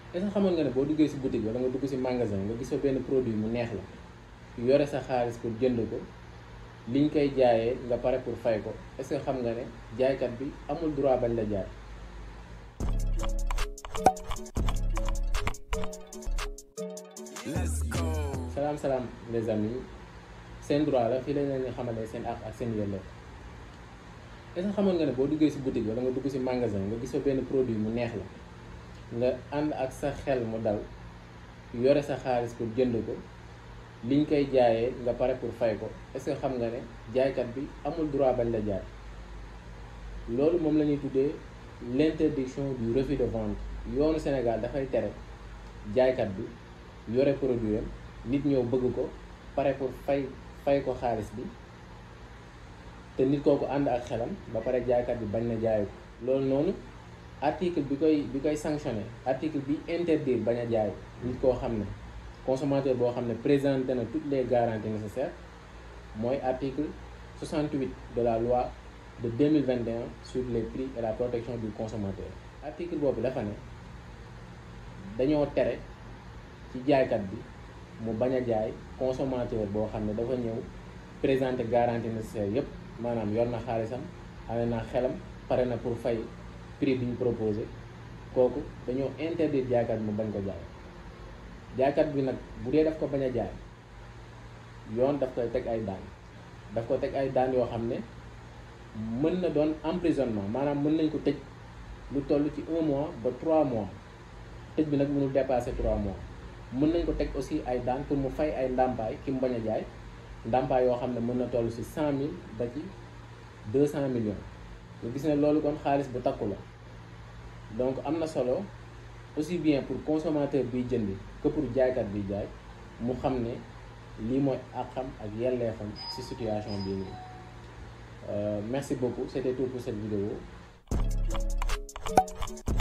est-ce que xamoon nga ne boo duggee ci boutique wala nga dugg ci magasin nga gis fa benn produit mu neex la yore sa xaalis pour jënd ko liñ koy jaayee nga pare pour fay ko est-ce que xam nga ne jaaykat bi amul droit bañ la jaay. Let's go. salaam salaam les amis seen droit la fii lañ leen di xamale seen àq ak seen yelleef est-ce que xamoon nga ne boo duggee ci boutique wala nga dugg ci magasin nga gis fa benn produit mu neex la nga ànd ak sa xel mu dal yore sa xaalis pour jënd ko liñ koy jaayee nga pare pour fay ko est-ce que xam nga ne jaaykat bi amul droit bañ la jaay loolu moom la ñuy tuddee l'interdiction du refus de vente yoonu Sénégal dafay tere jaaykat bi yore produit am nit ñëw bëgg ko pare pour fay fay ko xaalis bi te nit kooku ànd ak xelam ba pare jaaykat bi bañ na jaay ko loolu noonu article bi koy bi koy sanctionné article bi interdire bañ a jaay nit koo xam ne consommateur boo xam ne présenté na toutes les garanties nécessaires mooy article 68 de la loi de 2021 sur les prix et la protection du consommateur article boobu dafa ne dañoo tere ci jaaykat bi mu bañ a jaay consommateur boo xam ne dafa ñëw présenter garantie nécessaire yépp maanaam yor na xaalisam amee na xelam pare na pour fay prix bi ñu proposé kooku dañoo interdire jaaykat bi mu bañ ko jaay jaaykat bi nag bu dee daf ko bañ a jaay yoon daf koy teg ay daan daf ko teg ay daan yoo xam ne mën na doon emprisonnement maanaam mën nañ ko tëj lu toll ci un mois ba trois mois tëj bi nag mënul dépasser trois mois mën nañ ko teg aussi ay daan pour mu fay ay ndàmpaay ki mu bañ a jaay ndàmpaay yoo xam ne mën na toll ci cent mille ba ci deux cent millions nga gis ne loolu kon xaalis bu takku la donc am na solo aussi bien pour consommateur biy jëndi que pour jaaykat biy jaay mu xam ne lii mooy àqam ak yelleefam ci situation bii nii merci beaucoup c'était tout pour cette vidéo